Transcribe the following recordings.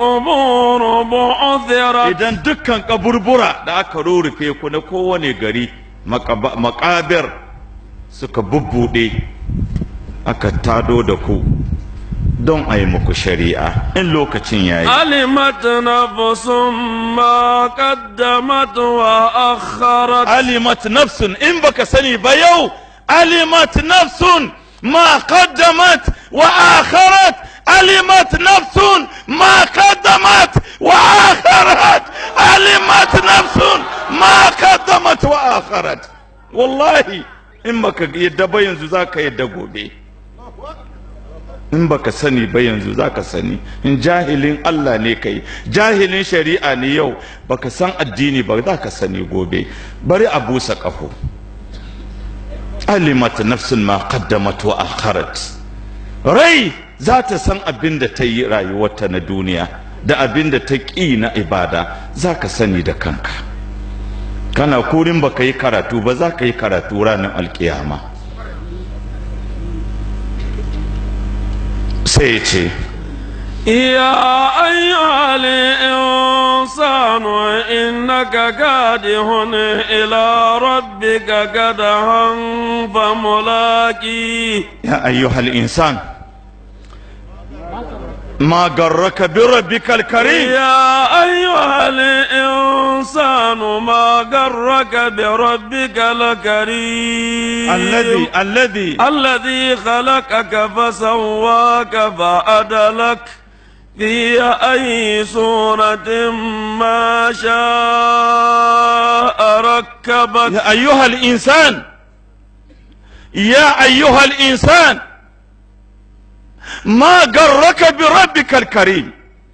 القبور بعثرت idan dukkan kaburbura da aka rurrufe ku na kowane gari makaba- makabir suka bubbuɗe aka tado da ku don a yi muku shari'a in lokacin yayi علمت نفس ما قدمت وأخرت alimat nafsun in baka sani ba yau alimat nafsun ma qaddamat wa akharat alimat nafsun ma qaddamat wa akharat alimat nafsun ma qaddamat wa akharat wallahi in baka yadda ba yanzu zaka yadda gobe in baka sani ba yanzu zaka sani in jahilin Allah ne kai jahilin shari'a ne yau baka san addini ba zaka sani gobe bari a busa kafo alimat nafsun ma qaddamat wa akharat rai za ta san abin da ta yi rayuwarta na duniya da abin da ta ƙi na ibada za ka sani da kanka kana kurin baka yi karatu ba za ka yi karatu ranar alkiyama sai ya ce يا أيها الإنسان إنك كادح إلى ربك كدحا فملاقيه يا أيها الإنسان ما غرك بربك الكريم يا أيها الإنسان ما غرك بربك الكريم الذي الذي الذي خلقك فسواك فعدلك في أي صورة ما شاء ركبك يا أيها الإنسان يا أيها الإنسان ما غرك بربك الكريم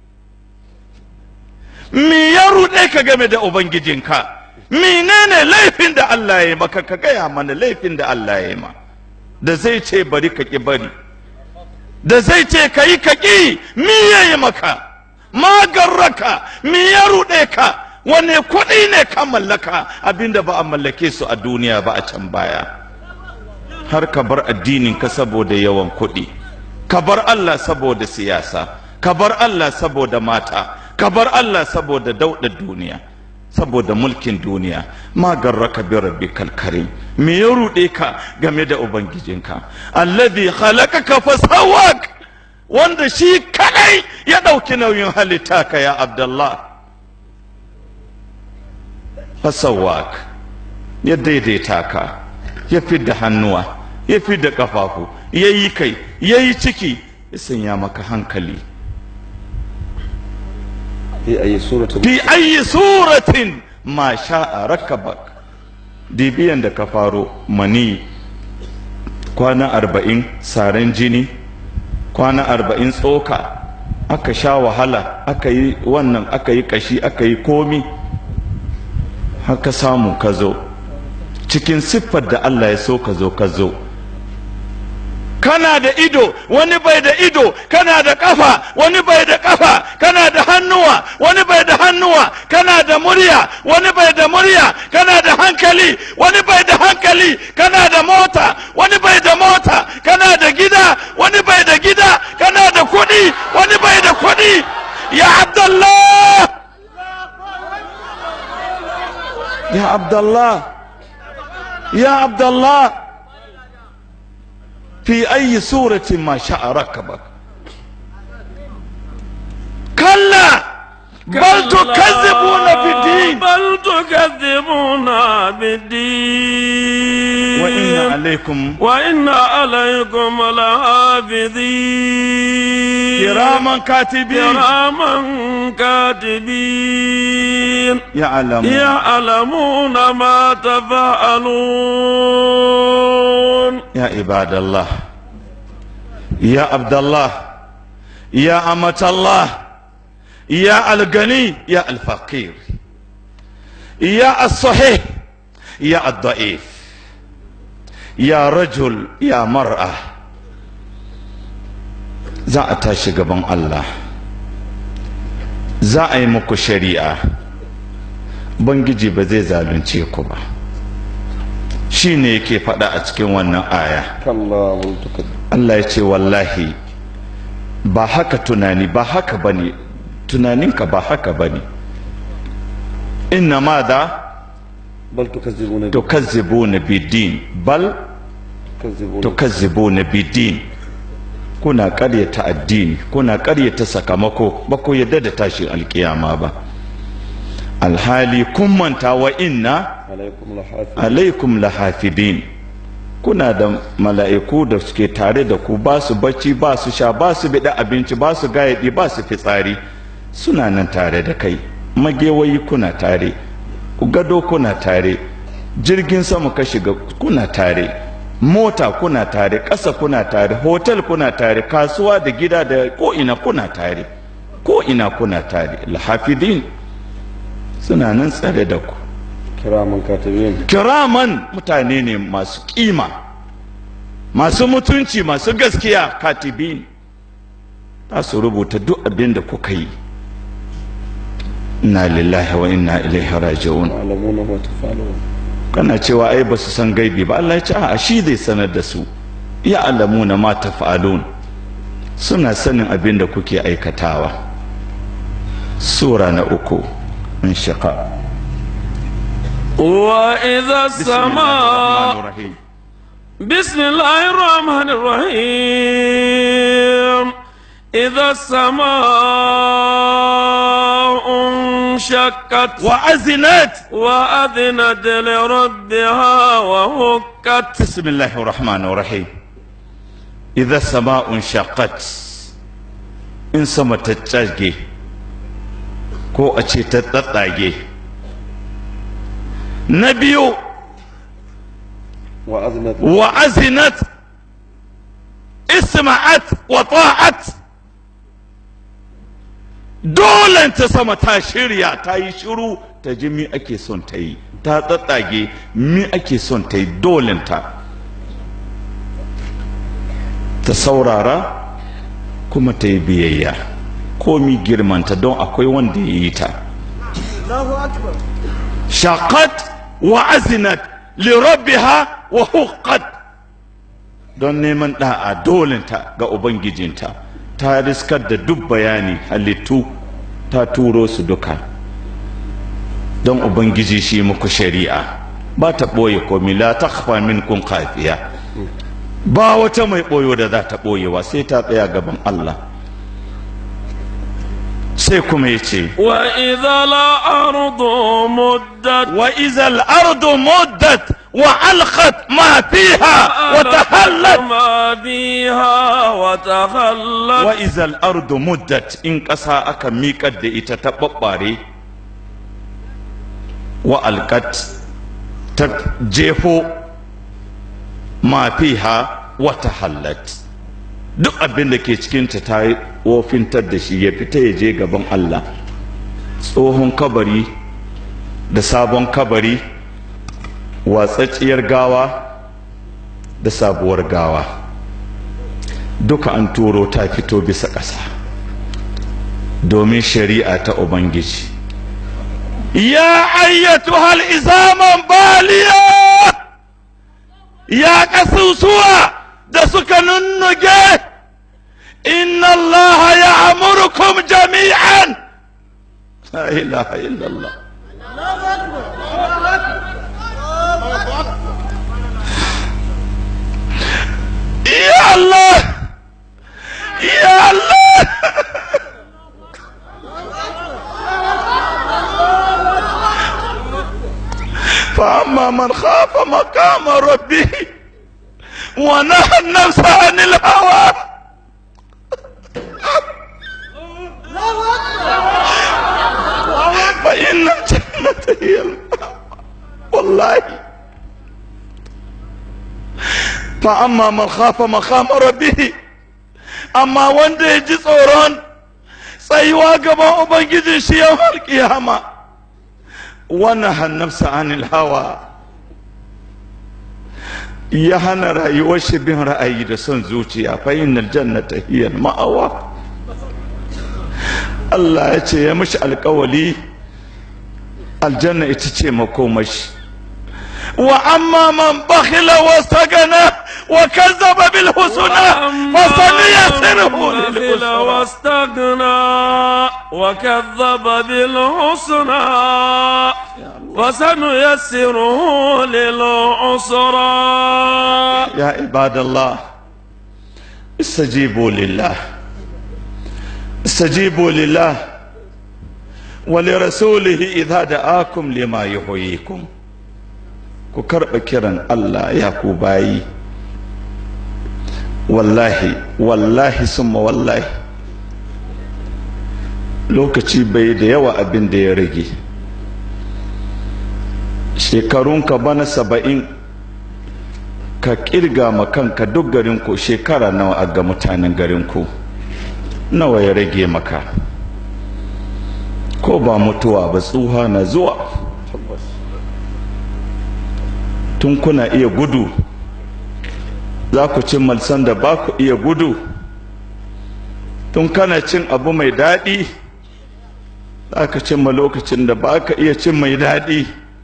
me ya ruɗe ka game da ubangijinka menene laifin da Allah ya yi maka ka gaya mana laifin da Allah ya yi ma da zai ce bari ka ki bari da zai ce ka yi ka ƙi me ya yi maka magarraka me ya ruɗe ka wane kuɗi ne ka mallaka abinda ba a mallake su a duniya ba a can baya har ka bar addinin ka saboda yawan kuɗi ka bar Allah saboda siyasa ka bar Allah saboda mata ka bar Allah saboda dauɗa duniya saboda mulkin duniya ma garraka bi rabbikal karim me ya ruɗe ka game da ubangijinka alladhi khalaqaka fasawwak wanda shi kadai ya ɗauki nauyin halitta ka ya abdullah fasawwak ya daidaita ka ya fidda hannuwa ya fidda kafafu ya yi kai ya yi ciki ya sanya maka hankali في أي سورة fi ayi suratin ma sha'a rakabak dibiyan da ka faro mani kwana arba'in saran jini kwana arba'in tsoka aka sha wahala aka yi wannan aka yi kashi aka yi komi haka samu ka zo cikin siffar da Allah ya so ka zo ka zo kana da ido wani bai da ido kana da kafa wani bai da kafa kana da hannuwa wani bai da hannuwa kana da murya wani bai da murya kana da hankali wani bai da hankali kana da mota wani bai da mota kana da gida wani bai da gida kana da kuɗi wani bai da kuɗi ya abdallah ya abdallah ya abdallah في أي سورة ما شاء ركبك كلا بل تكذبون في الدين بل تكذبون بالدين وإن عليكم وإن عليكم لحافظين كراما كاتبين كراما كاتبين يعلم يعلمون ما تفعلون يا عباد الله يا عبد الله يا أمة الله يا الغني يا الفقير يا الصحيح يا الضعيف يا رجل يا مرأة za a tashi gaban Allah za a yi muku shari'a bangiji ba zai zalunce ku ba shi ne yake faɗa a cikin wannan aya كلا بل تكذب Allah ya ce wallahi ba haka tunani ba haka ba ne tunaninka ba haka ba ne inna ma da بل تكذبون tukazzibuna bidin bal تكذبون tukazzibuna bidin kuna ƙaryata addini kuna ƙaryata sakamako ba ku yadda da tashin alkiyama ba alhali kun manta wa inna عليكم لحافظ alaikum lahafidin kuna da mala'iku da suke tare da ku ba su bacci ba su sha ba su bida abinci ba su gayadi ba su fitsari suna nan tare da kai magewayi kuna tare gado kuna tare jirgin sama ka shiga kuna tare mota kuna tare ƙasa kuna tare hotel kuna tare kasuwa da gida da ko'ina kuna tare ko'ina kuna tare lahafidin suna nan tsare da ku كراما كاتبين kiraman mutane ne masu kima masu mutunci masu gaskiya katibin za su rubuta duk abin da kuka yi inna lillahi wa inna ilaihi raji'un يعلمون ما تفعلون kana cewa ai ba su san gaibi ba Allah ya ce a shi zai sanar da su ya alamuna ma tafa'alun suna sanin abin da kuke aikatawa sura na uku in shaqa وإذا السماء بسم الله الرحمن الرحيم إذا السماء انشقت وأذنت وأذنت لربها وهكت بسم الله الرحمن الرحيم إذا السماء انشقت إن سما تتشاجي ko a ce ta tsatsage na biyu وأذنت wa azinat isma'at wa ta'at dole ta sama ta shirya ta yi shiru ta ji mi ake son ta yi ta tsatsage mi ake son ta yi dolenta ta saurara kuma ta yi biyayya komi girmanta don akwai wanda ya yi ta shaqat wa azinat li rabbiha wa huqqat don neman da'a dolinta ga ubangijinta ta riskar da duk bayani halittu ta turo su duka don ubangiji shi muku shari'a ba ta ɓoye komi la takhfa minkum khafiya ba wata mai ɓoyo da za ta ɓoyewa sai ta tsaya gaban Allah sai kuma ya ce وإذا الأرض مدت وإذا الأرض مدت وألقت ما فيها وتهلت ما فيها وتخلت وإذا الأرض مدت إن قصا أكا ميقد إتتبقاري وألقت تجيفو ما فيها وتهلت duk abin da ke cikinta ta yi wofintar da shi ya fita ya je gaban Allah tsohon kabari da sabon kabari watsatsiyar gawa da sabuwar gawa duka an turo ta fito bisa ƙasa domin shari'a ta ubangiji ya ayyatu hal izaman baliya ya ƙasusuwa da suka nunnuge inna allaha ya amurkum jami'an la ilaha illallah Ya Allah Ya Allah فأما من خاف مقام ربه ونهى النفس عن الهوى فإن الجنة هي المأوى والله فأما من خاف مقام ربه أما wanda ya ji tsoron tsayuwa gaban Ubangijin shi yawar kiyama wannan hannafsa anil hawa ya hana rayuwar shi bin ra'ayi da son zuciya fa innal jannata hiya ma'awa Allah ya ce ya mishi alkawali aljanna ita ce makomashi wa amma man bakhila wa sagana وكذب بالحسنى فسنيسره للعسرى واستغنى وكذب بالحسنى فسنيسره للعسرى يا عباد الله استجيبوا لله استجيبوا لله ولرسوله إذا دعاكم لما يحييكم ku karɓa kiran Allah ya ku bayi wallahi wallahi summa wallahi lokaci bai da yawa abin da ya rage shekarunka bana saba'in ka kirga ma kanka duk garinku shekara nawa a ga mutanen garinku nawa ya rage maka ko ba mutuwa ba tsuha na zuwa tun kuna iya gudu za ku cin malsan da ba ku iya gudu tun kana cin abu mai daɗi za ka cimma lokacin da ba ka iya cin mai daɗi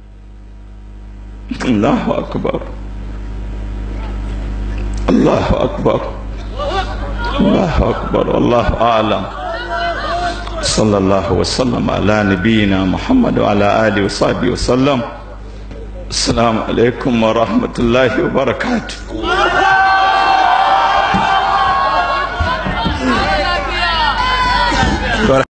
Allahu akbar Allahu akbar Allahu akbar Allahu a'lam sallallahu wasallam ala nabiyyina Muhammad wa ala alihi wa sahbihi wa sallam Assalamu alaikum wa rahmatullahi wa barakatuh